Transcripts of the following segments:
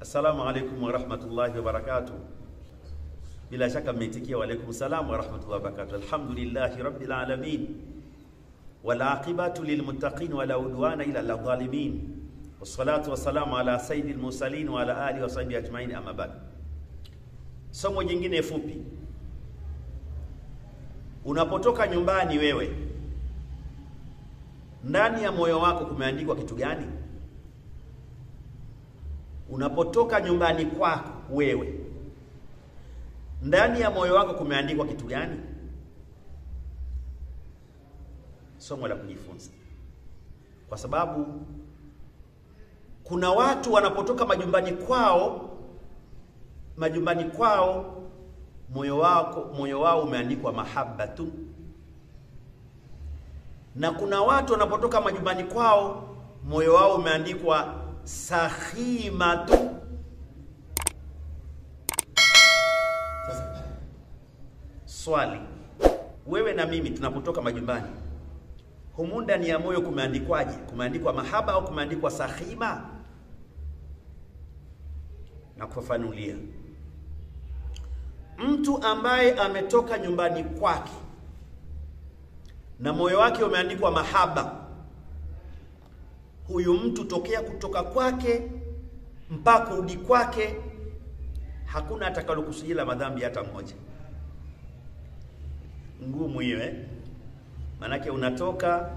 Assalamu alaikum warahmatullahi wabarakatuh. Bila shaka mmeitikia waalaikum salam warahmatullahi wabarakatuh. Alhamdulillahi rabbil alamin wal aqibatu lilmuttaqin wala udwana ila lil zalimin wassalatu wassalamu ala sayyidil mursalin wa ala alihi wa sahbihi ajmain, amma ba'd. Somo jingine fupi. Unapotoka nyumbani wewe, ndani ya moyo wako kumeandikwa kitu gani? Unapotoka nyumbani kwako wewe, ndani ya moyo wako kumeandikwa kitu gani? Somo la kujifunza, kwa sababu kuna watu wanapotoka majumbani kwao, majumbani kwao moyo wako moyo wao umeandikwa mahabbatu, na kuna watu wanapotoka majumbani kwao moyo wao umeandikwa sakhimatu. Sasa swali, wewe na mimi tunapotoka majumbani, humu ndani ya moyo kumeandikwaje? Kumeandikwa mahaba au kumeandikwa sakhima? Na kufafanulia mtu ambaye ametoka nyumbani kwake na moyo wake umeandikwa mahaba, huyu mtu tokea kutoka kwake mpaka kurudi kwake hakuna atakalokusudia la madhambi hata moja. Ngumu hiyo eh? Maanake unatoka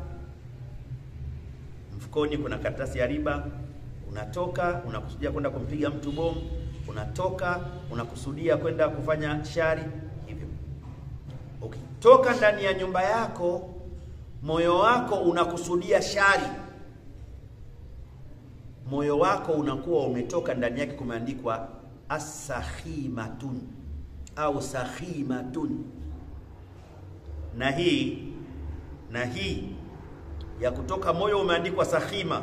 mfukoni kuna karatasi ya riba, unatoka unakusudia kwenda kumpiga mtu bomu unatoka unakusudia kwenda kufanya shari hivyo. Ukitoka ndani ya nyumba yako, moyo wako unakusudia shari, moyo wako unakuwa umetoka ndani yake, kumeandikwa asakhimatun au sakhimatun. Na hii na hii ya kutoka moyo umeandikwa sakhima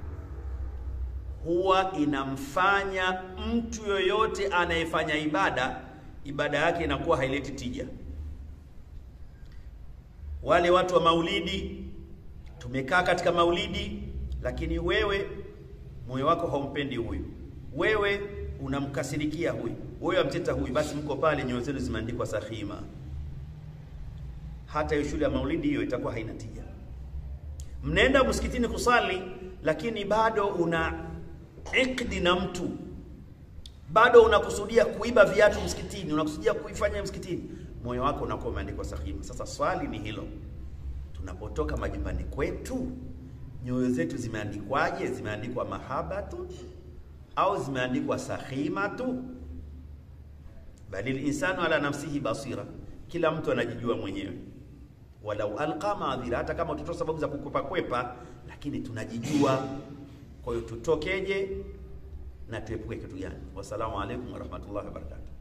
huwa inamfanya mtu yoyote anayefanya ibada ibada yake inakuwa haileti tija. Wale watu wa maulidi, tumekaa katika maulidi, lakini wewe moyo wako haumpendi huyu, wewe unamkasirikia huyu, wewe amteta huyu, basi mko pale, nyoyo zenu zimeandikwa sakhima. Hata hiyo shule ya maulidi hiyo itakuwa haina tija. Mnaenda msikitini kusali, lakini bado una ikdi na mtu bado unakusudia kuiba viatu msikitini, unakusudia kuifanya msikitini, moyo wako unakuwa umeandikwa sakhima. Sasa swali ni hilo, tunapotoka majumbani kwetu, nyoyo zetu zimeandikwaje? Zimeandikwa mahabatu au zimeandikwa sakhima tu? Balil insanu ala nafsihi basira, kila mtu anajijua mwenyewe. Walau alqa maadhira, hata kama tutoa sababu za kukwepa kwepa, lakini tunajijua kwa hiyo tutokeje na tuepuke kitu gani? Wassalamu alaikum warahmatullahi wabarakatuh.